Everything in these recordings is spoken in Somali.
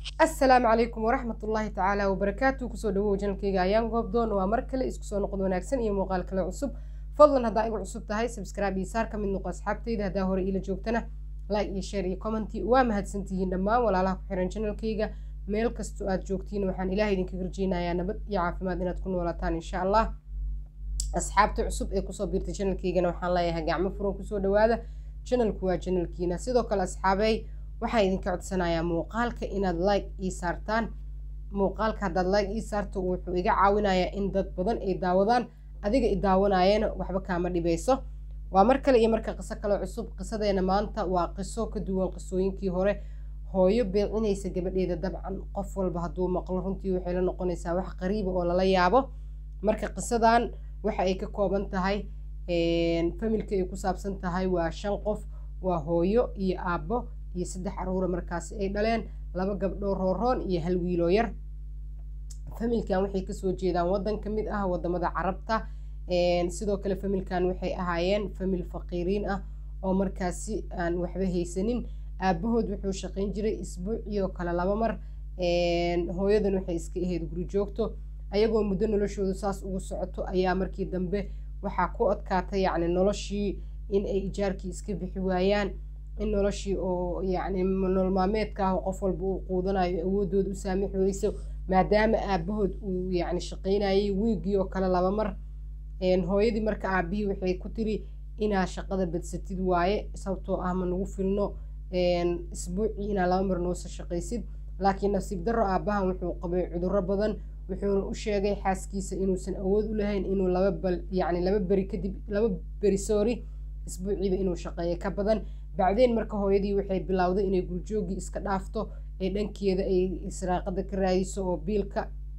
asalaamu calaykum waraxmat ullaahi tacaala wabarakaatu kusoo dhawow janalkayga ayaan goobdoon waa mar kale isku soo noqod wanaagsan iyo muuqaal kale cusub fadlan haddaa igu cusub tahay subscribe iyo saar ka mid noqo asxaabtayda haddaa hore iila joogtana like iyo share iyo commenti waa mahadsantihiin dhammaan walaalaha ku xiran janalkayga meel kastoo aad joogtiin waxaan ilaah idinka garjeynayaa nabad iyo caafimaad inaad ku noolaataan insha allah asxaabta cusub ee kusoo biirtay janalkaygana waxaan leeyahay gacmo furan kusoo dhawaada janalku waa janalkiina sidoo kale asxaabey waxaan idinka codsanayaa muuqaalka inaad like ii saartaan muuqaalka haddaad like ii saarto wuxuu iga caawinayaa in dad badan ay daawadaan adiga i daawanaayana waxba kaama dhibayso waa mar kale iyo marka qiso kale cusub qisadeena maanta waa qiso ka duwan qisooyinkii hore hooyo beecinaysa gabadheeda dabcan qof walba hadduu maqlo runtii waxay la noqonaysaa wax qariiba oo lala yaabo marka qisadan waxa ay ka kooban tahay familka ay ku saabsan tahay waa shan qof waa hooyo iyo aabbo iyo saddex caruura markaasi ay dhaleen laba gabdhoo rooroon iyo hal wiiloo yar familkan waxay kasoo jeedaan waddan ka mid ah wadamada carabta sidoo kale familkan waxay ahaayeen famil faqiiriin ah oo markaasi aan waxba haysanin aabahood wuxuu shaqayn jiray isbuuciyo kale laba mar hooyadan waxay iska ahayd guri joogto ayagoo muddo noloshoodu saas ugu socoto ayaa markii dambe waxaa ku adkaatay yacni noloshii in ay ijaarkii iska bixi waayaan in noloshii oo yacni nolol maalmeedka ah oo qof walba uu quudanayo awoodooda u saamixi weyso maadaama aabahood uu yacni shaqaynayay wiigii oo kale laba mar hooyadii marka aabihii waxay ku tiri inaa shaqada badsatid waaye sababtoo ah ma nagu filno isbuucii inaa laba mar noosa shaqaysid laakiin nasiib darro aabahan wuxuu qabay cudurro badan wuxuuna u sheegay xaaskiisa inuusan awood u lahayn inuu laba bal yacni laba beri kadib laba beri soori isbuuciiba inuu shaqeeyo ka badan bacdeen marka hooyadii waxay bilowday inay gurjoogii iska dhaafto ee dhankeeda ay israaqada ka raadiso oo biilka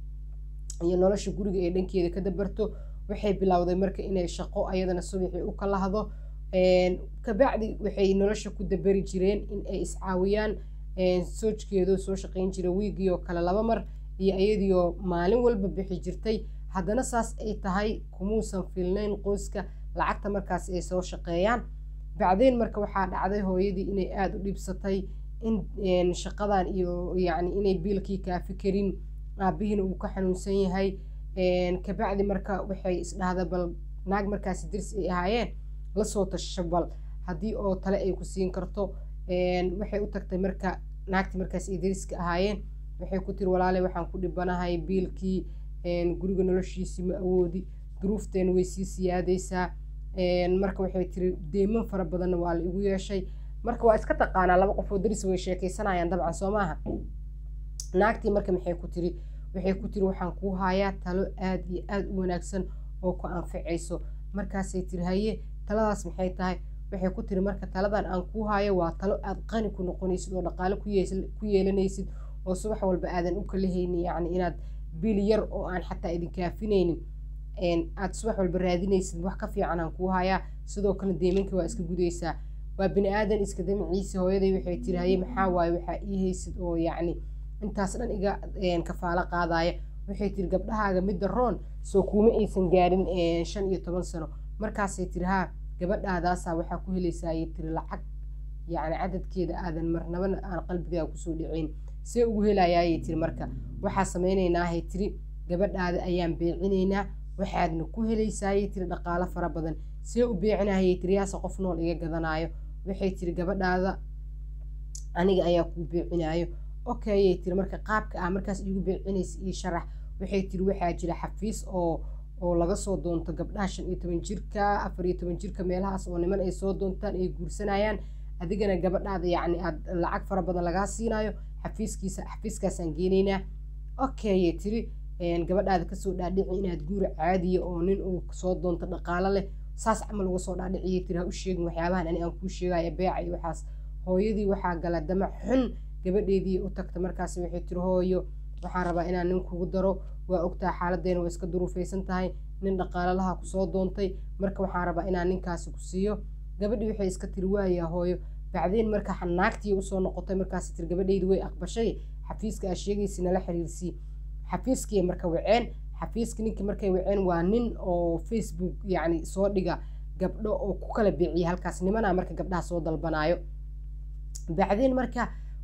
iyo nolosha guriga ee dhankeeda ka dabarto waxay bilowday marka inay shaqo ayadana subaxii u kala hado kabacdi waxay nolosha ku dabari jireen in ay iscaawiyaan soojkeedoo soo shaqayn jira wiigii oo kale laba mar iyo iyadiioo maalin walba bixi jirtay haddana saas ay tahay kumuusan filnayn qoyska lacagta markaas ay soo shaqeeyaan bacdeen marka waxaa dhacday hooyadii inay aada u dhibsatay in shaqadan iyo yacni inay biilkii kaafi karin aabihiina uu ka xanuunsan yahay kabacdi marka waxay isdhahda bal naag markaasi dirsi ay ahaayeen lasoo tasho bal haddii oo tale ay ku siin karto waxay u tagtay marka naagtii markaas ay dariska ahaayeen waxay ku tiri walaale waxaan ku dhibanahay biilkii guriga noloshiisii ma awoodi duruufteena way sii siyaadaysaa marka waxay tiri deeman fara badanna waa la igu yeeshay marka waa iska taqaanaa laba qofoo daris way sheekaysanayaan dabcan soo maaha naagtii marka maxay ku tiri waxay ku tiri waxaan kuu hayaa talo aad iyo aad u wanaagsan oo ku anficayso markaasay tiri haye taladaas maxay tahay waxay ku tiri marka taladan aan kuu hayo waa talo aad qani ku noqonaysid oo dhaqaale ku yeelanaysid oo subax walba aadan u kala haynin yacni inaad bil yar oo aan xataa idin kaafinaynin aad subax walba raadinaysid wax ka fiican aan kuu hayaa sidoo kale deemanka waa iska gudaysaa waa bini aadan iska damiciisa hooyaday waxay tiri haye maxaa waaye waxaa ii haysid oo yacni intaas dhan iga kafaalo qaadaya waxay tiri gabdhahaaga midda roon soo kuuma aysan gaarin shan iyo toban sano markaasay tiri haa gabadhaadaasaa waxaa ku helaysaayay tiri lacag yacni cadadkeeda aadan marnabana aan qalbigaaga kusoo dhacayn see ugu helayaayay tiri marka waxaa samaynaynaahay tiri gabadhaada ayaan beecinaynaa waxaadna ku helaysaayay tiri dhaqaalo fara badan see u beecinahayay tiri yaase qof nool iga gadanaayo waxay tiri gabadhaada aniga ayaa kuu beecinaayo okayay tiri marka qaabka ah markaas iigu beecinaysa ii sharax waxay tiri waxaa jira xafiis oo oo laga soo doonto gabdhaha shan iyo toban jirka afar iyo toban jirka meelahaas oo niman ay soo doontaan ay guursanayaan adigana gabadhaada yacni aad lacag fara badan lagaa siinayo xafiiskiisa xafiiskaasaan geenaynaa okayay tiri gabadhaada kasoo dhaadhici inaad guura caadiya oo nin uu soo doonto dhaqaalo leh saas camal uga soo dhaadhiciyay tiri ha u sheegin waxyaabahan ani aan kuu sheegaya beeca iyo waxaas hooyadii waxaa gala damac xun gabadheedii u tagta markaas waxay tiri hooyo waxaan rabaa inaan nin kugu daro waa ogtaa xaaladeena waa iska duruufaysan tahay nin dhaqaalalaha kusoo doontay marka waxaan rabaa inaan ninkaasi ku siiyo gabadhii waxay iska tiri waayaa hooyo bacdeen marka naagtii usoo noqotay markaas tiri gabadheydi way aqbashay xafiiska aa sheegaysi nala xiriirsii xafiiskii marka waceen xafiiska ninkii markay waceen waa nin oo facebook yacni soo dhiga gabdho oo ku kala beeciya halkaas nimanaa marka gabdhaha soo dalbanaayo bacdeen marka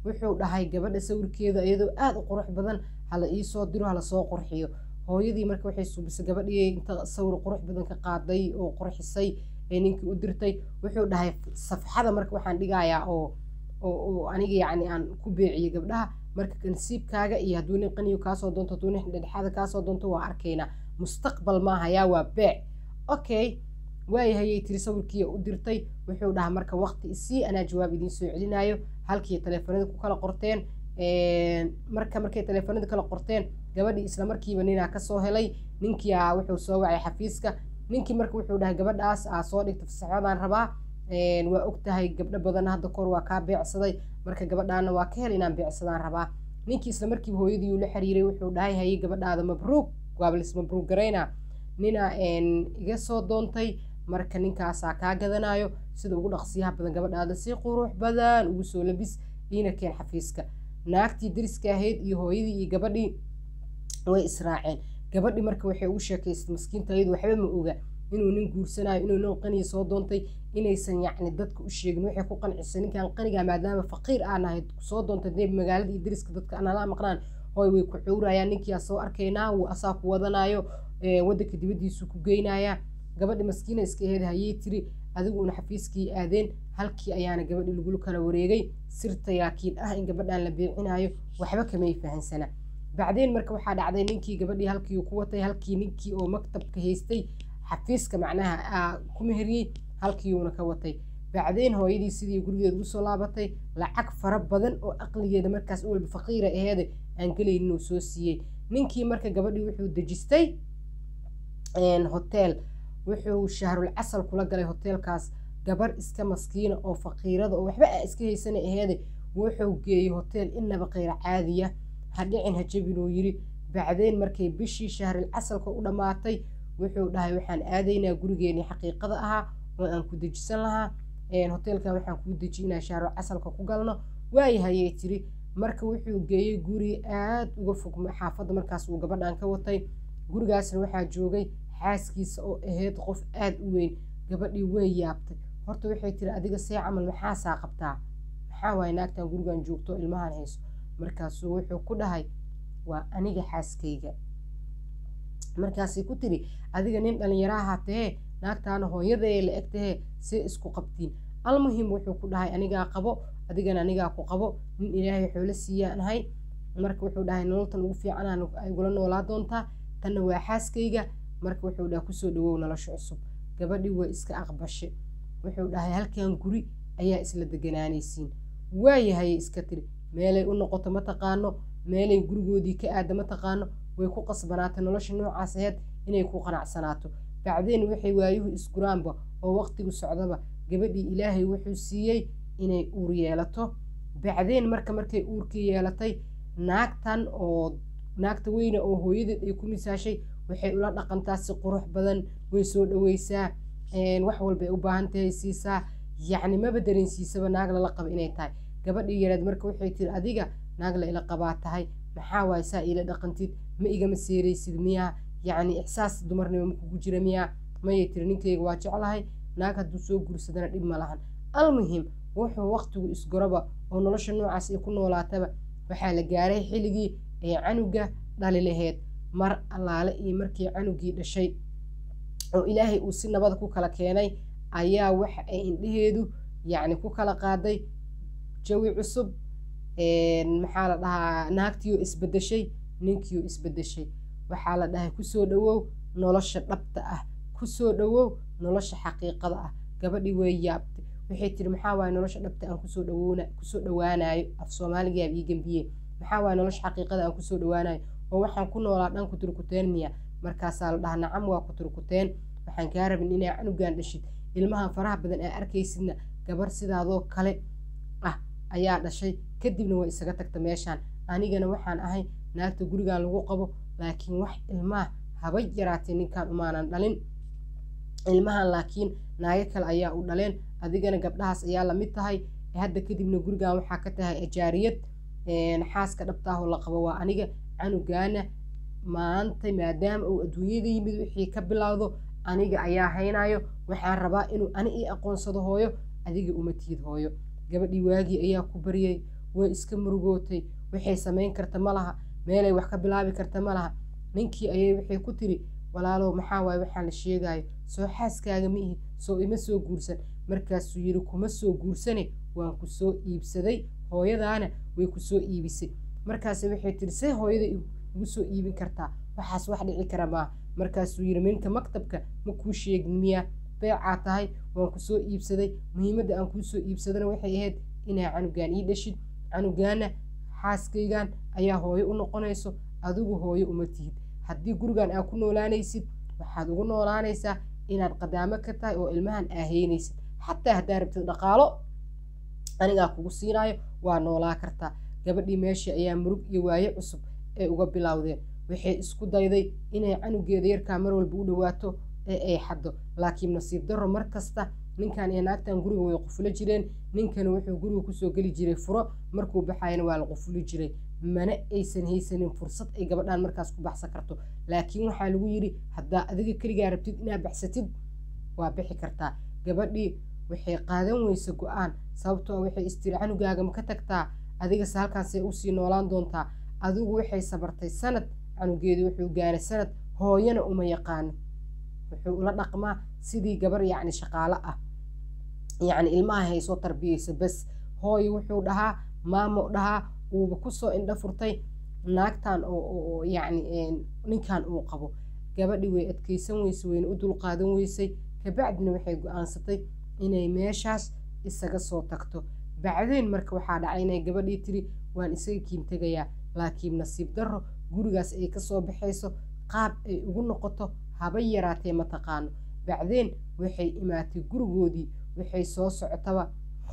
wuxuu dhahay gabadha sawirkeeda iyadoo aada u qurux badan hala iisoo diro hala soo qurxiyo hooyadii marka waxay suubisay gabadhii inta sawir qurux badan ka qaaday oo qurxisay ee ninkii u dirtay wuxuu dhahay safxada marka waxaan dhigayaa oo oo aniga yacni aan ku beeciyey gabdhaha marka kansiibkaaga iyo hadduu nin qaniyo kaasoo doonto hadduu nin dhexdhexaada kaasoo doonto waa arkaynaa mustaqbal maaha yaa waa beec okay waayahayay tiri sawirkii u dirtay wuxuu dhahaa marka waqti isii anaa jawaab idiin soo celinaayo halkii taleefanada ku kala qorteen marka markay taleefanada kala qorteen gabadhii isla markiiba ninaa kasoo helay ninkii a wuxuu soo wacay xafiiska ninkii marka wuxuu dhahay gabadhaas aa soo dhigta fasaxadaan rabaa waa og tahay gabdho badan hadda kor waa kaa beecsaday marka gabadhaana waa ka hel inaan beecsadaan rabaa ninkii isla markiiba hooyadii uu la xiriiray wuxuu dhahay haye gabadhaada mabruug waablis mabruug garayna nina iga soo doontay marka ninkaasaa kaa gadanayo sida ugu dhaqsiyaha badan gabadhaada si qurux badan ugu soo labis iina keen xafiiska naagtii dariska ahayd iyo hooyadii iyo gabadhii way israaceen gabadhii marka waxay ugu sheekaystay maskiinta iyadu waxba ma oga inuu nin guursanayo inuu nin qaniya soo doontay inaysan yacni dadka u sheegin waxay ku qancisay ninkan qaniga maadaama faqiir aan ahayd soo doontay dee magaalada iyo dariska dadka anala maqnaan hooy way ku cuurayaan ninkiyaa soo arkaynaa wuu asaa ku wadanayo waddanka dibaddiisu ku geynayaa gabadhi maskiina iska aheed hayey tiri adigu una xafiiskii aadeen halkii ayaana gabadhii lagula kala wareegay sirta laakiin ah in gabadhan la beecinayo waxba kamay fahansana bacdeen marka waxaa dhacday ninkii gabadhii halkii ku watay halkii ninkii oo maktabka haystay xafiiska macnaha ku meheriyey halkiiuuna ka watay bacdeen hooyadii sidii gurigeeda ugu soo laabatay lacag fara badan oo aqligeeda markaas walba faqiira aheede aan gelaynin uu soo siiyey ninkii marka gabadhii wuxuu dejistay hotel wuxuu shahrul casal kula galay hoteelkaas gabar iska maskiina oo faqiirada oo waxba a iska haysana aheede wuxuu geeyey hotel inaba qeyra caadiya ha dhicin ha jabin uu yiri bacdeen markay bishii shahril casalka u dhammaatay wuxuu dhahay waxaan aadaynaa gurigeenii xaqiiqada ahaa oo aan ku dejisan lahaa hoteelkan waxaan kuu deji inaan shahrul casalka ku galno waayahayay tiri marka wuxuu geeyey guri aad uga fog xaafadda markaas uu gabadhan ka watay gurigaasna waxaa joogay xaaskiisa oo ahayd qof aad u weyn gabadhii way yaabtay horta waxay tiri adiga see camal maxaasaa qabtaa maxaa waaye naagtan gurigan joogto ilmahan hayso markaasuu wuxuu ku dhahay waa aniga xaaskayga markaasay ku tiri adiga nin dhallinyaraha tahee naagtaana hooyadaee la eg tahee see isku qabtiin almuhim wuxuu ku dhahay anigaa qabo adigana anigaa ku qabo nin ilaahay xoolo siiyaan ahay marka wuxuu dhahay nololtan ugu fiicanaan igula noolaa doontaa tanna waa xaaskayga marka wuxuu dhahay kusoo dhawow nolosha cusub gabadhii waa iska aqbashe wuxuu dhahay halkan guri ayaa isla deganaanaysiin waayahayay iska tiri meelay u noqoto ma taqaano meelay gurigoodii ka aada ma taqaano way ku qasbanaatay nolosha noocaas aheyd inay ku qanacsanaato bacdeen waxay waayuhu isguraanba oo waqtigu socdaba gabadhii ilaahay wuxuu siiyey inay uur yeelato bacdeen marka markay uurkii yeelatay naagtan oo naagta weyne oo hooyadeed ay ku misaashay waxay ula dhaqantaa si qurux badan way soo dhaweysaa wax walbay u baahan tahay siisaa yacni maba dareensiisaba naag lala qaba inay tahay gabadhii yareed marka waxay tiri adiga naag la ila qabaa tahay maxaa waaye saa iila dhaqantid ma igama seeraysid miyaa yacni ixsaas dumarnimo ma kugu jira miyaa mayay tiri ninkayga waa jeclahay naag hadduu soo guursadana dhib ma lahan almuhim wuxuu waqtigu isgoroba oo nolosha noocaas ay ku noolaataba waxaa la gaaray xilligii ee canuga dhali laheyd mar allaale iyo markii canugii dhashay oo ilaahay uu si nabada ku kala keenay ayaa waxa ay indheheedu yacni ku kala qaaday jawi cusub maxaa la dhahaa naagtiioo isbedeshay ninkiioo isbedeshay waxaa la dhahay kusoo dhawow nolosha dhabta ah kusoo dhawow nolosha xaqiiqada ah gabadhii way yaabtay waxay tiri maxaa waaye nolosha dhabta aan kusoo dhawoona kusoo dhawaanayo af soomaaligaab ii gembiye maxaa waaye nolosha xaqiiqada aan kusoo dhawaanayo oo waxaan ku noolaa dhan ku turkuteen miya markaasaa la dhahaa nacam waa ku turkuteen waxaan kaa rabin inaa canugan dhashid ilmahan faraha badan aa arkaysidna gabar sidaadoo kale ah ayaa dhashay kadibna way isaga tagta meeshaan anigana waxaan ahay naagta gurigan lagu qabo laakiin wax ilmaha haba yaraatee ninkan umaanan dhalin ilmahan laakiin naago kale ayaa u dhaleen adigana gabdhahaas ayaa lamid tahay hadda kadibna gurigan waxaa ka tahay ajaariyad xaaska dhabtaahoo la qabo waa aniga canugaana maanta maadaama uu adduunyada yimid wixii ka bilowdo aniga ayaa haynayo waxaan rabaa inuu ani ii aqoonsado hooyo adiga uma tiid hooyo gabadhii waagii ayaa ku baryay way iska murugootay waxay samayn karta ma laha meelay wax ka bilaabi karta ma laha ninkii ayay waxay ku tiri walaalow maxaa waaye waxaan la sheegayo soo xaaskaaga ma ihi soo ima soo guursan markaasuu yidhi kuma soo guursane waan ku soo iibsaday hooyadaana way ku soo iibisay markaase waxay tiri see hooyada igu soo iibin kartaa waxaas wax dhici kara maaha markaasuu yidhi minka maktabka ma kuu sheegin miyaa beecaa tahay waan ku soo iibsaday muhiimadda aan kuu soo iibsadana waxay ahayd inaa canugaan ii dhashid canugaana xaaskaygan ayaa hooyo u noqonayso adigu hooyo uma tihid haddii gurigan aa ku noolaanaysid waxaad ugu noolaanaysaa inaad qadaamo ka tahay oo ilmahan aaheynaysid xataa haddaa rabtid dhaqaalo anigaa kugu siinaayo waa noolaa kartaa gabadhii meeshii ayaa murug iyo waaye cusub ay uga bilowdeen waxay isku dayday inay canugeeda yarkaa mar walba u dhawaato ee ay xaddo laakiin nasiib darro mar kasta ninkan iyo naagtan guriga way qufulo jireen ninkana wuxuu guriga kusoo geli jiray furo markuu baxayana waa la qufuli jiray mana aysan haysanin fursad ay gabadhan markaas ku baxsan karto laakiin waxaa lagu yidhi haddaa adiga keligaa rabtid inaad baxsatid waa bixi kartaa gabadhii waxay qaadan weysa go-aan sababtoo waxay istiri canugaaga ma ka tagtaa adigase halkaasay usii noolaan doontaa adigu waxay sabartay sanad canugeedu wuxuu gaaray sanad hooyana uma yaqaano wuxuu ula dhaqmaa sidii gabar yacni shaqaalo ah yacni ilmaha haysoo tarbiyeysa bas hooyo wuxuu dhahaa maamo dhahaa uuba kusoo indho furtay naagtan oo yacni ninkan uu qabo gabadhi way adkeysan weysay wayna u dulqaadan weysay kabacdina waxay go-aansatay inay meeshaas isaga soo tagto bacdeen marka waxaa dhacay inay gabadhii tiri waan isaga kiin tegayaa laakiin nasiib darro gurigaas ay kasoo baxayso qaab ay ugu noqoto haba yaraatee mataqaano bacdeen waxay imaatay gurigoodii waxay soo socotaba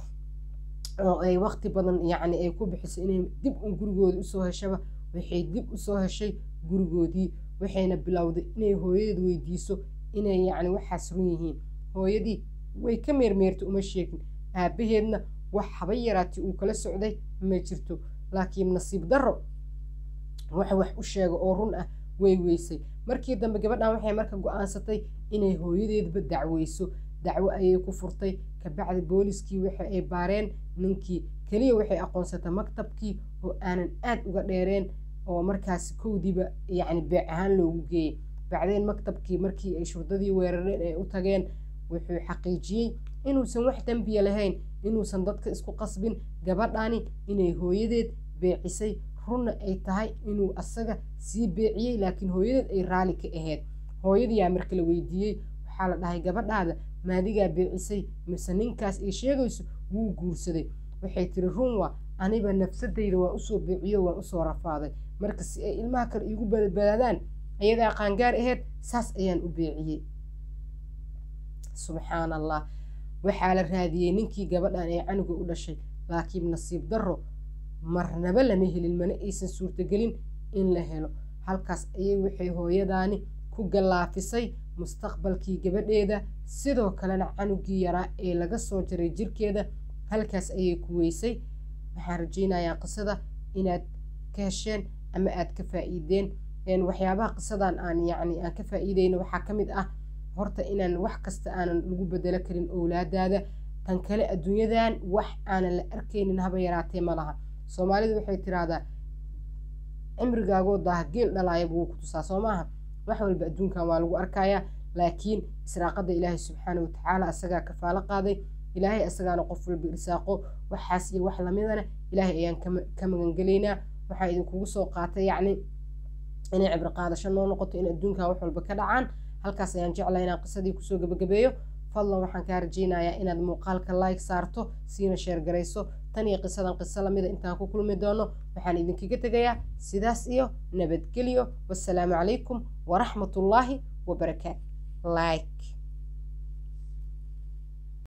oo ay waqti badan yacni ay ku bixiso inay dib un gurigooda usoo heshaba waxay dib usoo heshay gurigoodii waxayna bilowday inay hooyadeed weydiiso inay yacni waxaas run yihiin hooyadii way ka meermeertay uma sheegin aabaheedna wax haba yaraatay uu kala socday ma jirto laakiin nasiib darro wax wax u sheega oo run ah way weysay markii dambe gabadhan waxay marka go-aansatay inay hooyadeedba dacweyso dacwo ayay ku furtay kabacdi booliskii waxa ay baareen ninkii keliya waxay aqoonsatay maktabkii oo aanan aad uga dheereen oo markaas kowdiiba yacni beec ahaan loogu geeyey bacdeen maktabkii markii ay shurdadii weerareen ay u tageen wuxuu xaqiijiyey inuusan wax dembiya lahayn inuusan dadka isku qasbin gabadhani inay hooyadeed beecisay runna ay tahay inuu asaga sii beeciyey laakiin hooyadeed ay raali ka ahayd hooyadiyaa marka la weydiiyey waxaa la dhahay gabadhaada maadigaa beecisay mise ninkaas ay sheegayso wuu guursaday waxay tiri run waa aniba nafsadayda waan usoo beeciyo waan usoo rafaaday marka si ay ilmaha kale iigu badbaadaan ayadaa qaangaar ahayd saas ayaan u beeciyey subxaan allah waxaa la raadiyey ninkii gabadhan ee canuga u dhashay laakiin nasiib darro marnaba lama helin mana aysan suurtagelin in la helo halkaas ayay waxay hooyadaani ku gallaafisay mustaqbalkii gabadheeda sidoo kalena canugii yaraa ee laga soo jaray jirkeeda halkaas ayay ku weysay waxaan rajaynayaa qisada inaad ka hesheen ama aad ka faa'iideen waxyaabaha qisadan aan yacni aan ka faa'iideyno waxaa ka mid ah horta inaan wax kasta aanan lagu bedelo karin owlaadaada tan kale adduunyadan wax aanan la arkaynin haba yaraatee ma laha soomaalidu waxay tiraahdaa cimrigaagoo daaha geel dhalaaya buu ku tusaa soo maaha wax walba adduunkan waa lagu arkayaa laakiin israaqada ilaahay subxaana watacaala asagaa kafaalo qaaday ilaahay asagaana qof walba irsaaqo waxaas iyo wax lamidana ilaahay ayaan ka magangelaynaa waxaa idinkugu soo qaatay yacni inay cibro qaadasho noo noqoto in adduunkan wax walba ka dhacaan halkaas ayaan jeclaa inaan qisadii kusoo gabagabeeyo fadlan waxaan kaa rajaynayaa inaad muuqaalka like saarto siina sheer garayso tan iyo qisadan qiso lamida intaan ku kulmi doono waxaan idinkaga tegayaa sidaas iyo nabadgelyo wassalaamu calaykum waraxmatullaahi wabarakaatu like